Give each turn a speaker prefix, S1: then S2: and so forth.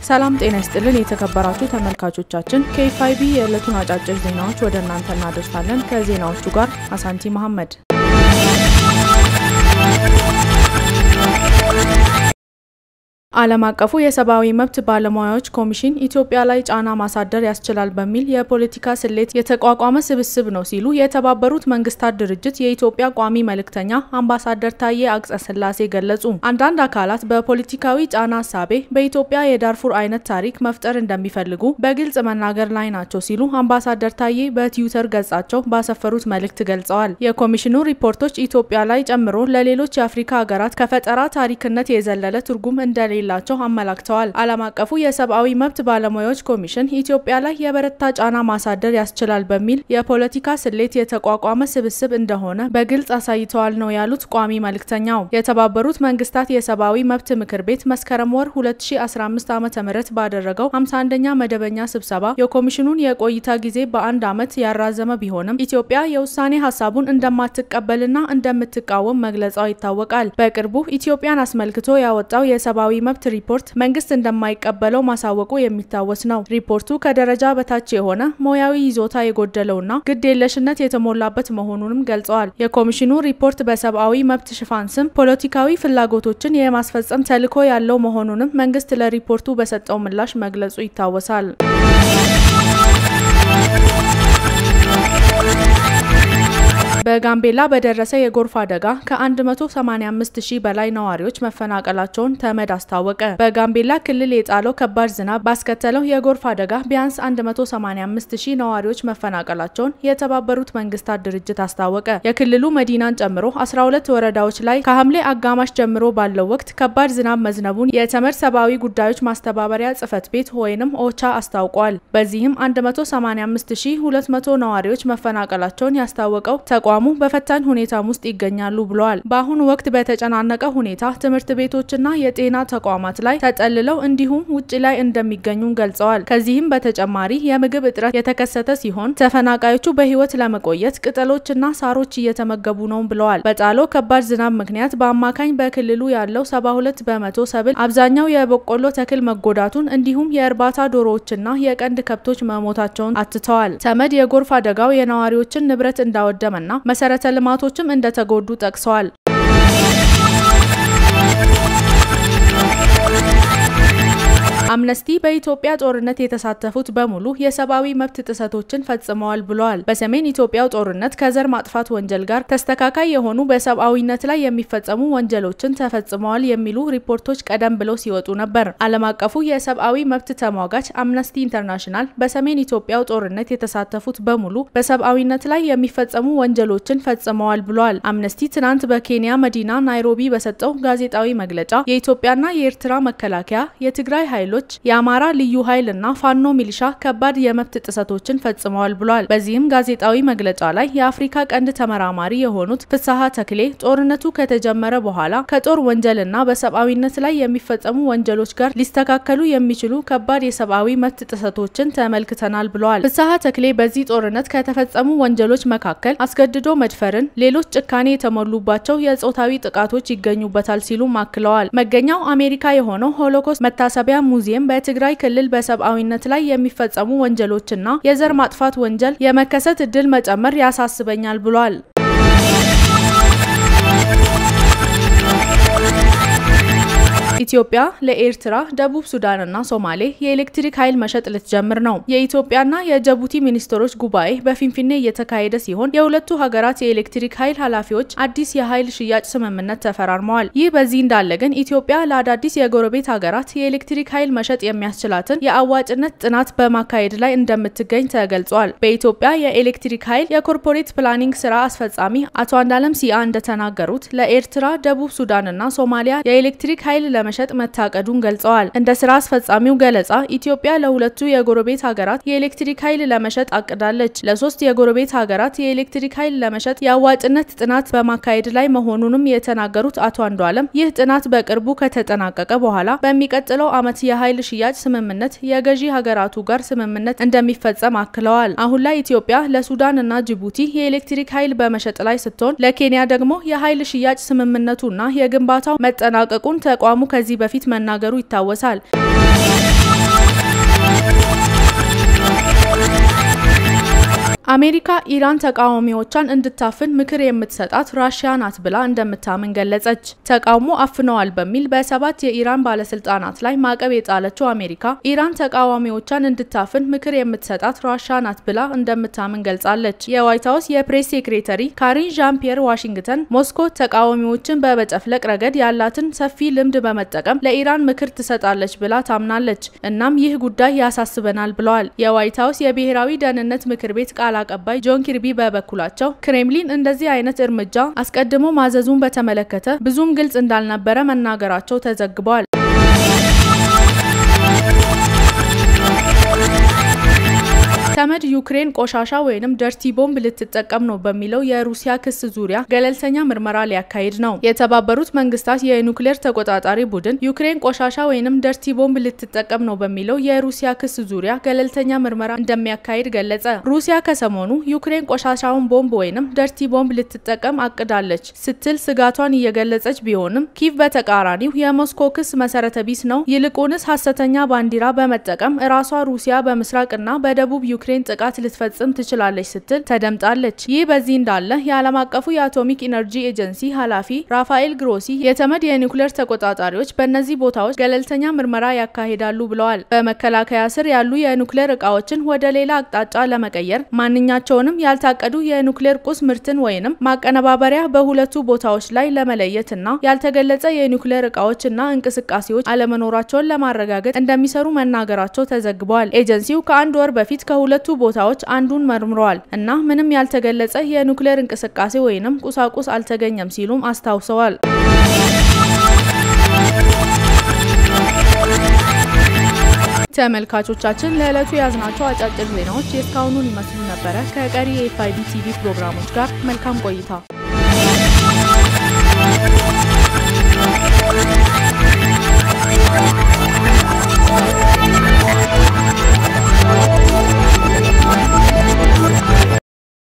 S1: ሰላም ጤና ይስጥልን የተከበራችሁ ተመልካቾቻችን፣ ከኤፍአይቢ የዕለቱን አጫጭር ዜናዎች ወደ እናንተ እናደርሳለን። ከዜናዎቹ ጋር አሳንቲ መሐመድ። ዓለም አቀፉ የሰብአዊ መብት ባለሙያዎች ኮሚሽን ኢትዮጵያ ላይ ጫና ማሳደር ያስችላል በሚል የፖለቲካ ስሌት የተቋቋመ ስብስብ ነው ሲሉ የተባበሩት መንግስታት ድርጅት የኢትዮጵያ ቋሚ መልእክተኛ አምባሳደር ታዬ አጽቀሥላሴ ገለጹ። አንዳንድ አካላት በፖለቲካዊ ጫና ሀሳቤ በኢትዮጵያ የዳርፉር አይነት ታሪክ መፍጠር እንደሚፈልጉ በግልጽ መናገር ላይ ናቸው ሲሉ አምባሳደር ታዬ በትዊተር ገጻቸው ባሰፈሩት መልእክት ገልጸዋል። የኮሚሽኑ ሪፖርቶች ኢትዮጵያ ላይ ጨምሮ ለሌሎች የአፍሪካ ሀገራት ከፈጠራ ታሪክነት የዘለለ ትርጉም እንደሌለ ላቸው አመላክተዋል። ዓለም አቀፉ የሰብአዊ መብት ባለሙያዎች ኮሚሽን ኢትዮጵያ ላይ የበረታ ጫና ማሳደር ያስችላል በሚል የፖለቲካ ስሌት የተቋቋመ ስብስብ እንደሆነ በግልጽ አሳይተዋል ነው ያሉት ቋሚ መልእክተኛው። የተባበሩት መንግስታት የሰብአዊ መብት ምክር ቤት መስከረም ወር 2015 ዓ.ም ባደረገው 51ኛ መደበኛ ስብሰባ የኮሚሽኑን የቆይታ ጊዜ በአንድ ዓመት ያራዘመ ቢሆንም ኢትዮጵያ የውሳኔ ሀሳቡን እንደማትቀበልና እንደምትቃወም መግለጿ ይታወቃል። በቅርቡ ኢትዮጵያን አስመልክቶ ያወጣው የሰብአዊ መብት ሪፖርት መንግስት እንደማይቀበለው ማሳወቁ የሚታወስ ነው። ሪፖርቱ ከደረጃ በታች የሆነ ሙያዊ ይዞታ የጎደለውና ግድ የለሽነት የተሞላበት መሆኑንም ገልጸዋል። የኮሚሽኑ ሪፖርት በሰብአዊ መብት ሽፋን ስም ፖለቲካዊ ፍላጎቶችን የማስፈጸም ተልዕኮ ያለው መሆኑንም መንግስት ለሪፖርቱ በሰጠው ምላሽ መግለጹ ይታወሳል። በጋምቤላ በደረሰ የጎርፍ አደጋ ከ185 ሺህ በላይ ነዋሪዎች መፈናቀላቸውን ተመድ አስታወቀ። በጋምቤላ ክልል የጣለው ከባድ ዝናብ ባስከተለው የጎርፍ አደጋ ቢያንስ 185 ሺህ ነዋሪዎች መፈናቀላቸውን የተባበሩት መንግስታት ድርጅት አስታወቀ። የክልሉ መዲናን ጨምሮ 12 ወረዳዎች ላይ ከሐምሌ አጋማሽ ጀምሮ ባለው ወቅት ከባድ ዝናብ መዝነቡን የተመድ ሰብአዊ ጉዳዮች ማስተባበሪያ ጽህፈት ቤት ወይንም ኦቻ አስታውቋል። በዚህም 185200 ነዋሪዎች መፈናቀላቸውን ያስታወቀው ተቋሙ በፈታኝ ሁኔታም ውስጥ ይገኛሉ ብለዋል። በአሁኑ ወቅት በተጨናነቀ ሁኔታ ትምህርት ቤቶችና የጤና ተቋማት ላይ ተጠልለው እንዲሁም ውጭ ላይ እንደሚገኙ ገልጸዋል። ከዚህም በተጨማሪ የምግብ እጥረት የተከሰተ ሲሆን ተፈናቃዮቹ በህይወት ለመቆየት ቅጠሎችና ሳሮች እየተመገቡ ነው ብለዋል። በጣለው ከባድ ዝናብ ምክንያት በአማካኝ በክልሉ ያለው 72 በመቶ ሰብል፣ አብዛኛው የበቆሎ ተክል መጎዳቱን እንዲሁም የእርባታ ዶሮዎችና የቀንድ ከብቶች መሞታቸውን አትተዋል። ተመድ የጎርፍ አደጋው የነዋሪዎችን ንብረት እንዳወደመና መሰረተ ልማቶችም እንደተጎዱ ጠቅሰዋል። አምነስቲ በኢትዮጵያ ጦርነት የተሳተፉት በሙሉ የሰብአዊ መብት ጥሰቶችን ፈጽመዋል ብለዋል። በሰሜን ኢትዮጵያው ጦርነት ከዘር ማጥፋት ወንጀል ጋር ተስተካካይ የሆኑ በሰብአዊነት ላይ የሚፈጸሙ ወንጀሎችን ተፈጽመዋል የሚሉ ሪፖርቶች ቀደም ብለው ሲወጡ ነበር። ዓለም አቀፉ የሰብአዊ መብት ተሟጋች አምነስቲ ኢንተርናሽናል በሰሜን ኢትዮጵያው ጦርነት የተሳተፉት በሙሉ በሰብአዊነት ላይ የሚፈጸሙ ወንጀሎችን ፈጽመዋል ብለዋል። አምነስቲ ትናንት በኬንያ መዲና ናይሮቢ በሰጠው ጋዜጣዊ መግለጫ የኢትዮጵያና የኤርትራ መከላከያ፣ የትግራይ ኃይሎች የአማራ ልዩ ኃይል እና ፋኖ ሚሊሻ ከባድ የመብት ጥሰቶችን ፈጽመዋል ብሏል። በዚህም ጋዜጣዊ መግለጫ ላይ የአፍሪካ ቀንድ ተመራማሪ የሆኑት ፍስሐ ተክሌ ጦርነቱ ከተጀመረ በኋላ ከጦር ወንጀልና በሰብአዊነት ላይ የሚፈጸሙ ወንጀሎች ጋር ሊስተካከሉ የሚችሉ ከባድ የሰብአዊ መብት ጥሰቶችን ተመልክተናል ብለዋል። ፍስሐ ተክሌ በዚህ ጦርነት ከተፈጸሙ ወንጀሎች መካከል አስገድዶ መድፈርን፣ ሌሎች ጭካኔ የተሞሉባቸው የጾታዊ ጥቃቶች ይገኙበታል ሲሉም አክለዋል። መገኛው አሜሪካ የሆነው ሆሎኮስት መታሰቢያ ሙዚየም በትግራይ ክልል በሰብአዊነት ላይ የሚፈጸሙ ወንጀሎችና የዘር ማጥፋት ወንጀል የመከሰት እድል መጨመር ያሳስበኛል ብሏል። ኢትዮጵያ ለኤርትራ፣ ደቡብ ሱዳንና ሶማሌ የኤሌክትሪክ ኃይል መሸጥ ልትጀምር ነው። የኢትዮጵያና የጅቡቲ ሚኒስትሮች ጉባኤ በፊንፊኔ እየተካሄደ ሲሆን የሁለቱ ሀገራት የኤሌክትሪክ ኃይል ኃላፊዎች አዲስ የኃይል ሽያጭ ስምምነት ተፈራርመዋል። ይህ በዚህ እንዳለ ግን ኢትዮጵያ ለአዳዲስ የጎረቤት ሀገራት የኤሌክትሪክ ኃይል መሸጥ የሚያስችላትን የአዋጭነት ጥናት በማካሄድ ላይ እንደምትገኝ ተገልጿል። በኢትዮጵያ የኤሌክትሪክ ኃይል የኮርፖሬት ፕላኒንግ ስራ አስፈጻሚ አቶ አንዳለም ሲአ እንደተናገሩት ለኤርትራ፣ ደቡብ ሱዳንና ሶማሊያ የኤሌክትሪክ ኃይል ለመ ለመሸጥ መታቀዱን ገልጸዋል። እንደ ስራ አስፈጻሚው ገለጻ ኢትዮጵያ ለሁለቱ የጎረቤት ሀገራት የኤሌክትሪክ ኃይል ለመሸጥ አቅዳለች። ለሶስት የጎረቤት ሀገራት የኤሌክትሪክ ኃይል ለመሸጥ የአዋጭነት ጥናት በማካሄድ ላይ መሆኑንም የተናገሩት አቶ አንዷለም ይህ ጥናት በቅርቡ ከተጠናቀቀ በኋላ በሚቀጥለው ዓመት የኃይል ሽያጭ ስምምነት የገዢ ሀገራቱ ጋር ስምምነት እንደሚፈጸም አክለዋል። አሁን ላይ ኢትዮጵያ ለሱዳን እና ጅቡቲ የኤሌክትሪክ ኃይል በመሸጥ ላይ ስትሆን ለኬንያ ደግሞ የኃይል ሽያጭ ስምምነቱና የግንባታው መጠናቀቁን ተቋሙ ከዚህ በፊት መናገሩ ይታወሳል። አሜሪካ ኢራን ተቃዋሚዎቿን እንድታፍን ምክር የምትሰጣት ራሽያ ናት ብላ እንደምታምን ገለጸች። ተቃውሞ አፍነዋል በሚል በሰባት የኢራን ባለስልጣናት ላይ ማዕቀብ የጣለችው አሜሪካ ኢራን ተቃዋሚዎቿን እንድታፍን ምክር የምትሰጣት ራሽያ ናት ብላ እንደምታምን ገልጻለች። የዋይት ሀውስ የፕሬስ ሴክሬተሪ ካሪን ዣን ፒየር ዋሽንግተን ሞስኮ ተቃዋሚዎችን በመጨፍለቅ ረገድ ያላትን ሰፊ ልምድ በመጠቀም ለኢራን ምክር ትሰጣለች ብላ ታምናለች። እናም ይህ ጉዳይ ያሳስበናል ብለዋል። የዋይት ሀውስ የብሔራዊ ደህንነት ምክር ቤት ቃል አቀባይ ጆን ኪርቢ በበኩላቸው ክሬምሊን እንደዚህ አይነት እርምጃ አስቀድሞ ማዘዙን በተመለከተ ብዙም ግልጽ እንዳልነበረ መናገራቸው ተዘግቧል። ተመድ ዩክሬን ቆሻሻ ወይንም ደርቲ ቦምብ ልትጠቀም ነው በሚለው የሩሲያ ክስ ዙሪያ ገለልተኛ ምርመራ ሊያካሂድ ነው። የተባበሩት መንግስታት የኒውክሌር ተቆጣጣሪ ቡድን ዩክሬን ቆሻሻ ወይንም ደርቲ ቦምብ ልትጠቀም ነው በሚለው የሩሲያ ክስ ዙሪያ ገለልተኛ ምርመራ እንደሚያካሂድ ገለጸ። ሩሲያ ከሰሞኑ ዩክሬን ቆሻሻውን ቦምብ ወይንም ደርቲ ቦምብ ልትጠቀም አቅዳለች ስትል ስጋቷን እየገለጸች ቢሆንም ኪቭ በተቃራኒው የሞስኮ ክስ መሰረተ ቢስ ነው፣ ይልቁንስ ሀሰተኛ ባንዲራ በመጠቀም እራሷ ሩሲያ በምስራቅና በደቡብ ዩክሬን ጥቃት ልትፈጽም ትችላለች ስትል ተደምጣለች። ይህ በዚህ እንዳለ የዓለም አቀፉ የአቶሚክ ኢነርጂ ኤጀንሲ ኃላፊ ራፋኤል ግሮሲ የተመድ የኒውክሌር ተቆጣጣሪዎች በእነዚህ ቦታዎች ገለልተኛ ምርመራ ያካሂዳሉ ብለዋል። በመከላከያ ስር ያሉ የኒውክሌር እቃዎችን ወደ ሌላ አቅጣጫ ለመቀየር ማንኛቸውንም ያልታቀዱ የኒውክሌር ቁስ ምርትን ወይንም ማቀነባበሪያ በሁለቱ ቦታዎች ላይ ለመለየት እና ያልተገለጸ የኒውክሌር እቃዎች እና እንቅስቃሴዎች አለመኖራቸውን ለማረጋገጥ እንደሚሰሩ መናገራቸው ተዘግበዋል። ኤጀንሲው ከአንድ ወር በፊት ከሁለቱ ቦታዎች አንዱን መርምረዋል እና ምንም ያልተገለጸ የኒውክሌር እንቅስቃሴ ወይንም ቁሳቁስ አልተገኘም ሲሉም አስታውሰዋል። ተመልካቾቻችን ለዕለቱ የያዝናቸው አጫጭር ዜናዎች የእስካሁኑን ይመስሉ ነበረ። ከቀሪ የኤፍአይቢ ቲቪ ፕሮግራሞች ጋር መልካም ቆይታ